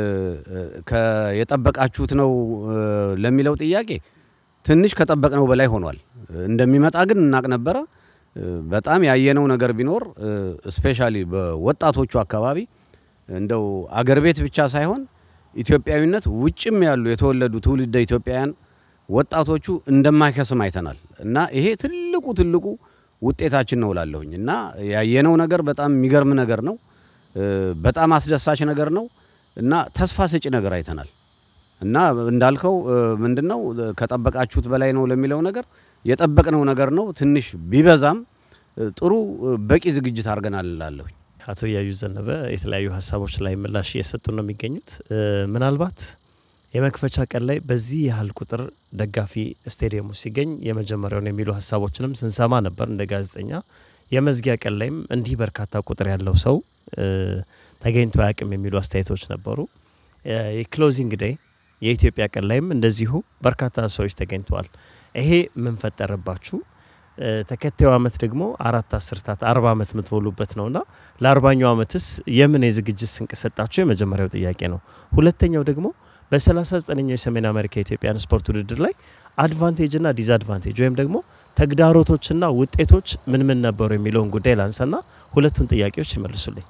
የጠበቃችሁት ነው ለሚለው ጥያቄ ትንሽ ከጠበቅነው በላይ ሆኗል። እንደሚመጣ ግን እናቅ ነበረ። በጣም ያየነው ነገር ቢኖር ስፔሻሊ በወጣቶቹ አካባቢ እንደው አገር ቤት ብቻ ሳይሆን ኢትዮጵያዊነት ውጭም ያሉ የተወለዱ ትውልደ ኢትዮጵያውያን ወጣቶቹ እንደማይከስም አይተናል እና ይሄ ትልቁ ትልቁ ውጤታችን ነው ላለሁኝ እና ያየነው ነገር በጣም የሚገርም ነገር ነው። በጣም አስደሳች ነገር ነው እና ተስፋ ሰጪ ነገር አይተናል እና እንዳልከው ምንድነው ከጠበቃችሁት በላይ ነው ለሚለው ነገር የጠበቅነው ነገር ነው። ትንሽ ቢበዛም ጥሩ በቂ ዝግጅት አድርገናል እላለሁ። አቶ እያዩ ዘነበ የተለያዩ ሀሳቦች ላይ ምላሽ እየሰጡ ነው የሚገኙት። ምናልባት የመክፈቻ ቀን ላይ በዚህ ያህል ቁጥር ደጋፊ ስቴዲየሙ ሲገኝ የመጀመሪያውን የሚሉ ሀሳቦችንም ስንሰማ ነበር እንደ ጋዜጠኛ። የመዝጊያ ቀን ላይም እንዲህ በርካታ ቁጥር ያለው ሰው ተገኝቶ አያውቅም የሚሉ አስተያየቶች ነበሩ። የክሎዚንግ ዴይ የኢትዮጵያ ቀን ላይም እንደዚሁ በርካታ ሰዎች ተገኝተዋል። ይሄ ምን ፈጠረባችሁ? ተከታዩ አመት ደግሞ አራት አስርታት አርባ አመት የምትሞሉበት ነውና ለአርባኛው አመትስ የምን የዝግጅት ስንቅ ሰጣችሁ? የመጀመሪያው ጥያቄ ነው። ሁለተኛው ደግሞ በ39ኛው የሰሜን አሜሪካ የኢትዮጵያን ስፖርት ውድድር ላይ አድቫንቴጅና ዲስአድቫንቴጅ ወይም ደግሞ ተግዳሮቶችና ውጤቶች ምን ምን ነበሩ የሚለውን ጉዳይ ላንሳና ሁለቱን ጥያቄዎች ይመልሱልኝ።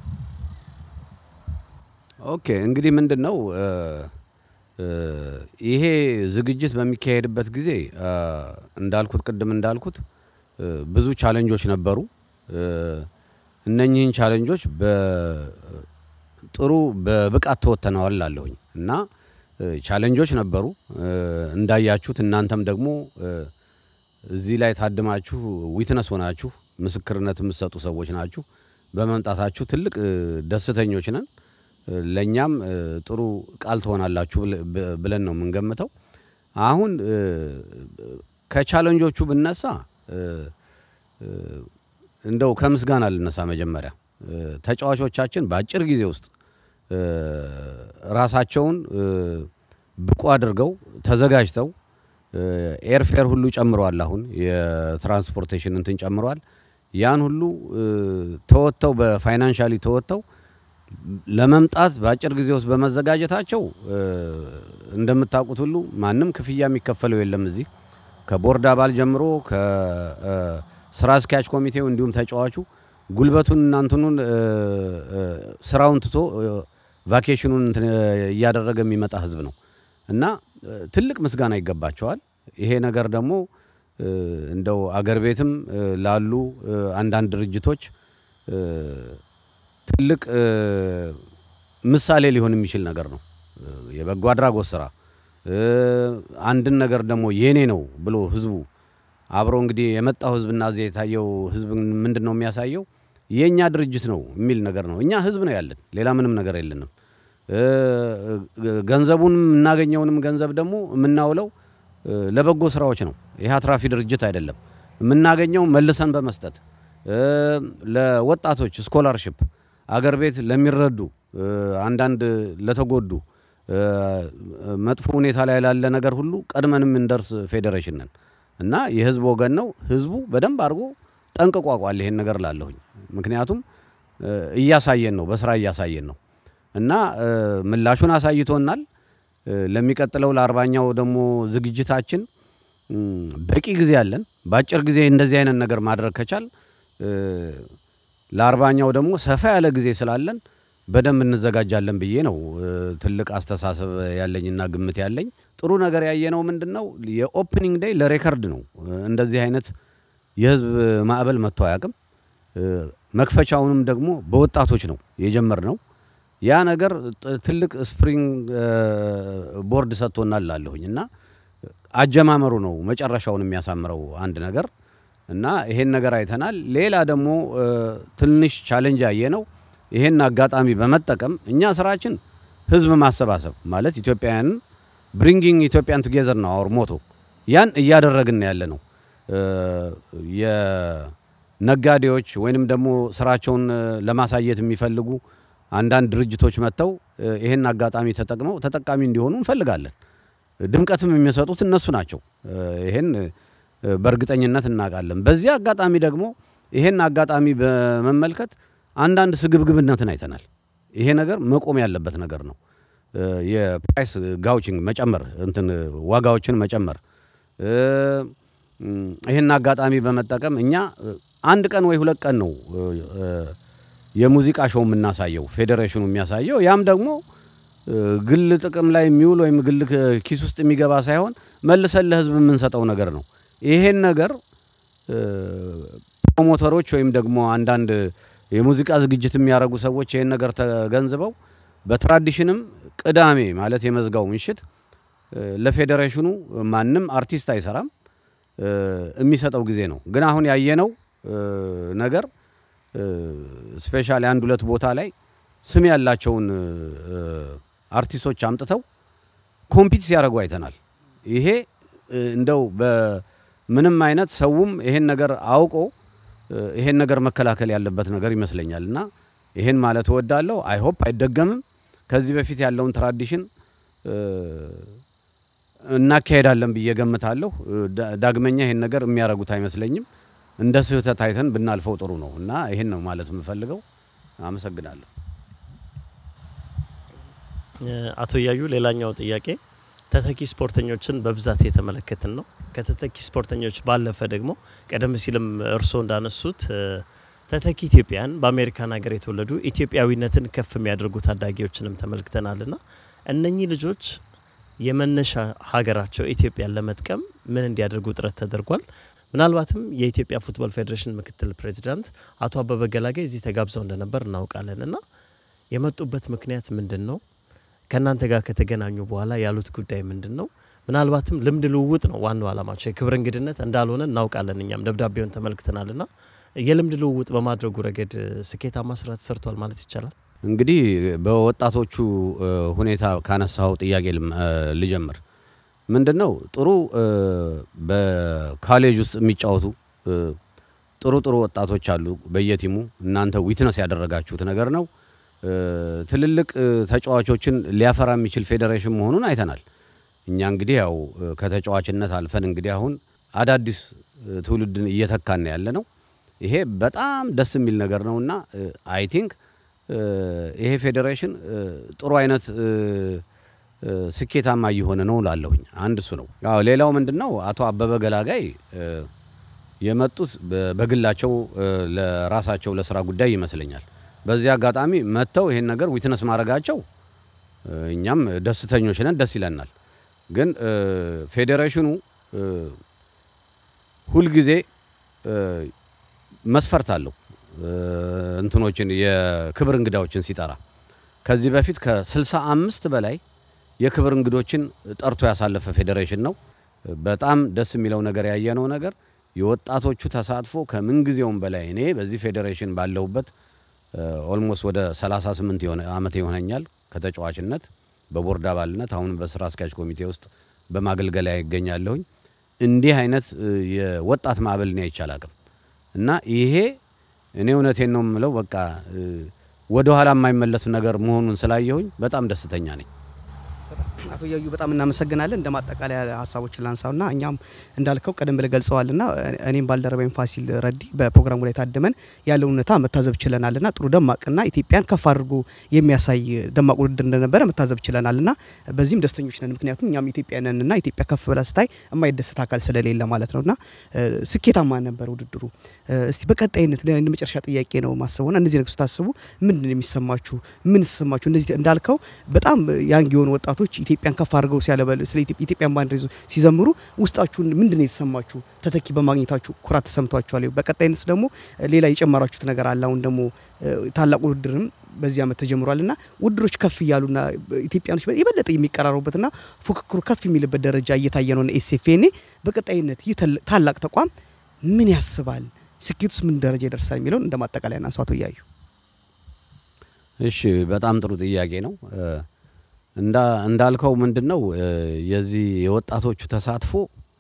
ኦኬ እንግዲህ ምንድን ነው ይሄ ዝግጅት በሚካሄድበት ጊዜ እንዳልኩት ቅድም እንዳልኩት ብዙ ቻለንጆች ነበሩ። እነኚህን ቻለንጆች ጥሩ በብቃት ተወጥተነዋል ላለሁኝ እና ቻለንጆች ነበሩ እንዳያችሁት እናንተም ደግሞ እዚህ ላይ ታድማችሁ ዊትነስ ሆናችሁ ምስክርነት የምትሰጡ ሰዎች ናችሁ። በመምጣታችሁ ትልቅ ደስተኞች ነን። ለእኛም ጥሩ ቃል ትሆናላችሁ ብለን ነው የምንገምተው። አሁን ከቻለንጆቹ ብነሳ እንደው ከምስጋና ልነሳ መጀመሪያ ተጫዋቾቻችን በአጭር ጊዜ ውስጥ ራሳቸውን ብቁ አድርገው ተዘጋጅተው ኤርፌር ሁሉ ጨምረዋል። አሁን የትራንስፖርቴሽን እንትን ጨምረዋል። ያን ሁሉ ተወጥተው በፋይናንሻሊ ተወጥተው ለመምጣት በአጭር ጊዜ ውስጥ በመዘጋጀታቸው እንደምታውቁት ሁሉ ማንም ክፍያ የሚከፈለው የለም። እዚህ ከቦርድ አባል ጀምሮ ከስራ አስኪያጅ ኮሚቴው እንዲሁም ተጫዋቹ ጉልበቱን እናንትኑን ስራውን ትቶ ቫኬሽኑን እያደረገ የሚመጣ ህዝብ ነው እና ትልቅ ምስጋና ይገባቸዋል። ይሄ ነገር ደግሞ እንደው አገር ቤትም ላሉ አንዳንድ ድርጅቶች ትልቅ ምሳሌ ሊሆን የሚችል ነገር ነው። የበጎ አድራጎት ስራ አንድን ነገር ደግሞ የኔ ነው ብሎ ህዝቡ አብሮ እንግዲህ የመጣው ህዝብና እዚህ የታየው ህዝብ ምንድን ነው የሚያሳየው? የእኛ ድርጅት ነው የሚል ነገር ነው። እኛ ህዝብ ነው ያለን፣ ሌላ ምንም ነገር የለንም። ገንዘቡን የምናገኘውንም ገንዘብ ደግሞ የምናውለው ለበጎ ስራዎች ነው። ይህ አትራፊ ድርጅት አይደለም። የምናገኘው መልሰን በመስጠት ለወጣቶች ስኮላርሽፕ አገር ቤት ለሚረዱ አንዳንድ ለተጎዱ መጥፎ ሁኔታ ላይ ላለ ነገር ሁሉ ቀድመን የምንደርስ ፌዴሬሽን ነን እና የህዝብ ወገን ነው። ህዝቡ በደንብ አድርጎ ጠንቅቆ አውቋል ይሄን ነገር ላለሁኝ። ምክንያቱም እያሳየን ነው፣ በስራ እያሳየን ነው እና ምላሹን አሳይቶናል። ለሚቀጥለው ለአርባኛው ደግሞ ዝግጅታችን በቂ ጊዜ አለን። በአጭር ጊዜ እንደዚህ አይነት ነገር ማድረግ ከቻል ለአርባኛው ደግሞ ሰፋ ያለ ጊዜ ስላለን በደንብ እንዘጋጃለን ብዬ ነው ትልቅ አስተሳሰብ ያለኝና ግምት ያለኝ። ጥሩ ነገር ያየነው ምንድን ነው? የኦፕኒንግ ዴይ ለሬከርድ ነው። እንደዚህ አይነት የህዝብ ማዕበል መጥቶ አያውቅም። መክፈቻውንም ደግሞ በወጣቶች ነው የጀመርነው። ያ ነገር ትልቅ ስፕሪንግ ቦርድ ሰጥቶናል ላለሁኝ እና አጀማመሩ ነው መጨረሻውን የሚያሳምረው አንድ ነገር እና ይሄን ነገር አይተናል። ሌላ ደግሞ ትንሽ ቻሌንጅ ያየ ነው። ይሄን አጋጣሚ በመጠቀም እኛ ስራችን ህዝብ ማሰባሰብ ማለት ኢትዮጵያውያንን ብሪንጊንግ ኢትዮጵያን ቱጌዘር ነው አወር ሞቶ። ያን እያደረግን ያለ ነው። የነጋዴዎች ወይንም ደግሞ ስራቸውን ለማሳየት የሚፈልጉ አንዳንድ ድርጅቶች መጥተው ይሄን አጋጣሚ ተጠቅመው ተጠቃሚ እንዲሆኑ እንፈልጋለን። ድምቀትም የሚሰጡት እነሱ ናቸው። ይሄን በእርግጠኝነት እናውቃለን። በዚህ አጋጣሚ ደግሞ ይሄን አጋጣሚ በመመልከት አንዳንድ ስግብግብነትን አይተናል። ይሄ ነገር መቆም ያለበት ነገር ነው። የፕራይስ ጋውቺንግ መጨመር፣ እንትን ዋጋዎችን መጨመር፣ ይህን አጋጣሚ በመጠቀም እኛ አንድ ቀን ወይ ሁለት ቀን ነው የሙዚቃ ሾው የምናሳየው ፌዴሬሽኑ የሚያሳየው። ያም ደግሞ ግል ጥቅም ላይ የሚውል ወይም ግል ኪስ ውስጥ የሚገባ ሳይሆን መልሰን ለህዝብ የምንሰጠው ነገር ነው። ይሄን ነገር ፕሮሞተሮች ወይም ደግሞ አንዳንድ የሙዚቃ ዝግጅት የሚያደርጉ ሰዎች ይህን ነገር ተገንዝበው በትራዲሽንም ቅዳሜ ማለት የመዝጋው ምሽት ለፌዴሬሽኑ ማንም አርቲስት አይሰራም የሚሰጠው ጊዜ ነው። ግን አሁን ያየነው ነገር ስፔሻሊ አንድ ሁለት ቦታ ላይ ስም ያላቸውን አርቲስቶች አምጥተው ኮምፒት ሲያደርጉ አይተናል። ይሄ እንደው በምንም አይነት ሰውም ይሄን ነገር አውቆ ይሄን ነገር መከላከል ያለበት ነገር ይመስለኛል እና ይሄን ማለት እወዳለሁ። አይሆፕ አይደገምም። ከዚህ በፊት ያለውን ትራዲሽን እናካሄዳለን ብዬ ገምታለሁ። ዳግመኛ ይሄን ነገር የሚያደርጉት አይመስለኝም። እንደ ስህተት አይተን ብናልፈው ጥሩ ነው እና ይሄን ነው ማለት የምፈልገው። አመሰግናለሁ። አቶ እያዩ ሌላኛው ጥያቄ ተተኪ ስፖርተኞችን በብዛት የተመለከትን ነው። ከተተኪ ስፖርተኞች ባለፈ ደግሞ ቀደም ሲልም እርስዎ እንዳነሱት ተተኪ ኢትዮጵያን በአሜሪካን ሀገር የተወለዱ ኢትዮጵያዊነትን ከፍ የሚያደርጉ ታዳጊዎችንም ተመልክተናል ና እነኚህ ልጆች የመነሻ ሀገራቸው ኢትዮጵያን ለመጥቀም ምን እንዲያደርጉ ጥረት ተደርጓል? ምናልባትም የኢትዮጵያ ፉትቦል ፌዴሬሽን ምክትል ፕሬዚዳንት አቶ አበበ ገላጋይ እዚህ ተጋብዘው እንደነበር እናውቃለን እና የመጡበት ምክንያት ምንድን ነው? ከእናንተ ጋር ከተገናኙ በኋላ ያሉት ጉዳይ ምንድን ነው? ምናልባትም ልምድ ልውውጥ ነው ዋናው ዓላማቸው፣ የክብር እንግድነት እንዳልሆነ እናውቃለን። እኛም ደብዳቤውን ተመልክተናል ና የልምድ ልውውጥ በማድረጉ ረገድ ስኬታማ ስራ ተሰርቷል ማለት ይቻላል። እንግዲህ በወጣቶቹ ሁኔታ ካነሳው ጥያቄ ልጀምር። ምንድን ነው ጥሩ በካሌጅ ውስጥ የሚጫወቱ ጥሩ ጥሩ ወጣቶች አሉ በየቲሙ። እናንተ ዊትነስ ያደረጋችሁት ነገር ነው። ትልልቅ ተጫዋቾችን ሊያፈራ የሚችል ፌዴሬሽን መሆኑን አይተናል። እኛ እንግዲህ ያው ከተጫዋችነት አልፈን እንግዲህ አሁን አዳዲስ ትውልድን እየተካን ያለ ነው። ይሄ በጣም ደስ የሚል ነገር ነውና አይ ቲንክ ይሄ ፌዴሬሽን ጥሩ አይነት ስኬታማ እየሆነ ነው ላለሁኝ። አንድ እሱ ነው። አዎ ሌላው ምንድን ነው አቶ አበበ ገላጋይ የመጡት በግላቸው ለራሳቸው ለስራ ጉዳይ ይመስለኛል። በዚህ አጋጣሚ መጥተው ይሄን ነገር ዊትነስ ማድረጋቸው እኛም ደስተኞች ነን፣ ደስ ይለናል። ግን ፌዴሬሽኑ ሁልጊዜ መስፈርት አለው እንትኖችን የክብር እንግዳዎችን ሲጠራ ከዚህ በፊት ከስልሳ አምስት በላይ የክብር እንግዶችን ጠርቶ ያሳለፈ ፌዴሬሽን ነው። በጣም ደስ የሚለው ነገር ያየነው ነገር የወጣቶቹ ተሳትፎ ከምንጊዜውም በላይ እኔ በዚህ ፌዴሬሽን ባለሁበት ኦልሞስት ወደ 38 የሆነ አመት ይሆነኛል ከተጫዋችነት በቦርድ አባልነት አሁንም በስራ አስኪያጅ ኮሚቴ ውስጥ በማገልገል ላይ ይገኛለሁኝ። እንዲህ አይነት የወጣት ማዕበል እኔ አይቼ አላቅም እና ይሄ እኔ እውነቴን ነው የምለው በቃ ወደ ኋላ የማይመለስ ነገር መሆኑን ስላየሁኝ በጣም ደስተኛ ነኝ። አቶ እያዩ በጣም እናመሰግናለን። እንደ ማጠቃለያ ሀሳቦችን ላንሳውና እኛም እንዳልከው ቀደም ብለህ ገልጸዋልና እኔም ባልደረባይም ፋሲል ረዲ በፕሮግራሙ ላይ ታድመን ያለውን ሁኔታ መታዘብ ችለናልና ጥሩ ደማቅና ኢትዮጵያን ከፍ አድርጎ የሚያሳይ ደማቅ ውድድር እንደነበረ መታዘብ ችለናልና በዚህም ደስተኞች ነን። ምክንያቱም እኛም ኢትዮጵያውያንና ኢትዮጵያ ከፍ ብላ ስታይ የማይደሰት አካል ስለሌለ ማለት ነውና ስኬታማ ነበር ውድድሩ። እስቲ በቀጣይነት እንደ መጨረሻ ጥያቄ ነው ማስበውና እነዚህ ነገር ስታስቡ ምንድን ነው የሚሰማችሁ? ምን ተሰማችሁ? እንደዚህ እንዳልከው በጣም ያንግ የሆኑ ወጣቶች ኢትዮጵያን ከፍ አድርገው ሲያለበል ስለ ኢትዮጵያን ባንዲራ ይዘው ሲዘምሩ ውስጣችሁን ምንድን ነው የተሰማችሁ? ተተኪ በማግኘታችሁ ኩራት ተሰምቷችኋል? በቀጣይነት ደግሞ ሌላ የጨመራችሁት ነገር አለ? አሁን ደግሞ ታላቅ ውድድርም በዚህ ዓመት ተጀምሯልና ውድድሮች ከፍ እያሉና ኢትዮጵያኖች የበለጠ የሚቀራሩበትና ፉክክሩ ከፍ የሚልበት ደረጃ እየታየ ነው። ኤስኤፍኤን በቀጣይነት ይህ ታላቅ ተቋም ምን ያስባል? ስኬቱስ ምን ደረጃ ይደርሳል? የሚለውን እንደ ማጠቃለያ እናንሳ። አቶ እያዩ እሺ፣ በጣም ጥሩ ጥያቄ ነው። እንዳልከው ምንድን ነው የዚህ የወጣቶቹ ተሳትፎ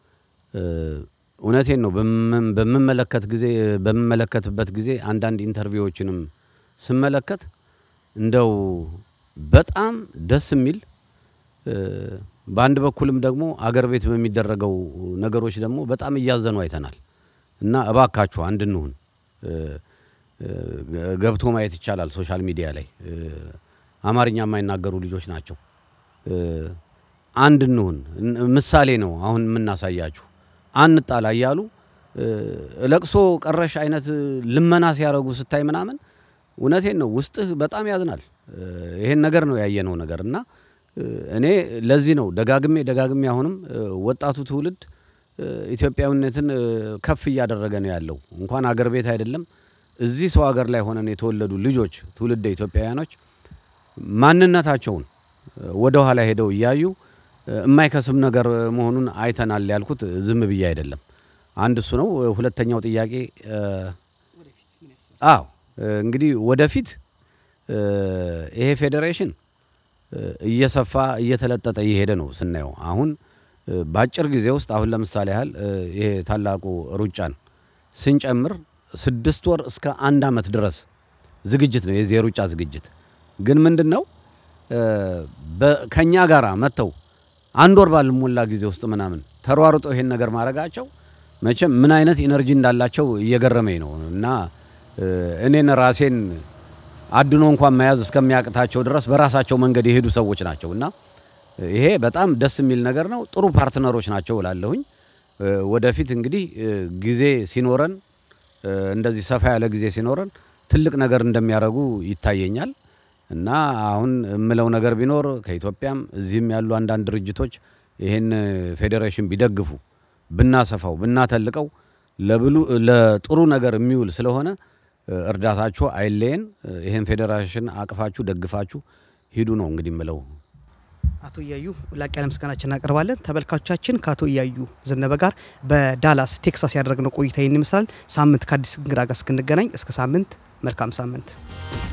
እውነቴን ነው በምመለከት ጊዜ በምመለከትበት ጊዜ አንዳንድ ኢንተርቪዎችንም ስመለከት እንደው በጣም ደስ የሚል በአንድ በኩልም ደግሞ አገር ቤት በሚደረገው ነገሮች ደግሞ በጣም እያዘኑ አይተናል እና እባካችሁ አንድ እንሁን። ገብቶ ማየት ይቻላል ሶሻል ሚዲያ ላይ አማርኛ የማይናገሩ ልጆች ናቸው። አንድ እንሁን ምሳሌ ነው አሁን የምናሳያችሁ። አንጣላ እያሉ ለቅሶ ቀረሽ አይነት ልመና ሲያደርጉ ስታይ ምናምን እውነቴን ነው ውስጥህ በጣም ያዝናል። ይሄን ነገር ነው ያየነው ነገር እና እኔ ለዚህ ነው ደጋግሜ ደጋግሜ አሁንም ወጣቱ ትውልድ ኢትዮጵያዊነትን ከፍ እያደረገ ነው ያለው። እንኳን አገር ቤት አይደለም እዚህ ሰው ሀገር ላይ ሆነን የተወለዱ ልጆች ትውልደ ኢትዮጵያውያኖች ማንነታቸውን ወደ ኋላ ሄደው እያዩ የማይከስም ነገር መሆኑን አይተናል ያልኩት ዝም ብዬ አይደለም። አንድ እሱ ነው። ሁለተኛው ጥያቄ አዎ እንግዲህ ወደፊት ይሄ ፌዴሬሽን እየሰፋ እየተለጠጠ እየሄደ ነው ስናየው። አሁን በአጭር ጊዜ ውስጥ አሁን ለምሳሌ ያህል ይሄ ታላቁ ሩጫን ስንጨምር ስድስት ወር እስከ አንድ ዓመት ድረስ ዝግጅት ነው የዚህ የሩጫ ዝግጅት። ግን ምንድን ነው ከእኛ ጋር መጥተው አንድ ወር ባልሞላ ጊዜ ውስጥ ምናምን ተሯሩጦ ይሄን ነገር ማድረጋቸው መቼም ምን አይነት ኢነርጂ እንዳላቸው እየገረመኝ ነው እና እኔን ራሴን አድኖ እንኳን መያዝ እስከሚያቅታቸው ድረስ በራሳቸው መንገድ የሄዱ ሰዎች ናቸው እና ይሄ በጣም ደስ የሚል ነገር ነው። ጥሩ ፓርትነሮች ናቸው እላለሁኝ። ወደፊት እንግዲህ ጊዜ ሲኖረን እንደዚህ ሰፋ ያለ ጊዜ ሲኖረን ትልቅ ነገር እንደሚያደርጉ ይታየኛል እና አሁን የምለው ነገር ቢኖር ከኢትዮጵያም እዚህም ያሉ አንዳንድ ድርጅቶች ይህን ፌዴሬሽን ቢደግፉ ብናሰፋው ብናተልቀው ለብሉ ለጥሩ ነገር የሚውል ስለሆነ እርዳታችሁ አይለየን። ይህን ፌዴሬሽን አቅፋችሁ ደግፋችሁ ሂዱ ነው እንግዲህ የምለው። አቶ እያዩ ላቅ ያለ ምስጋናችን እናቀርባለን። ተመልካቾቻችን ከአቶ እያዩ ዘነበ ጋር በዳላስ ቴክሳስ ያደረግነው ቆይታ ይህን ይመስላል። ሳምንት ከአዲስ እንግዳ ጋር እስክንገናኝ እስከ ሳምንት መልካም ሳምንት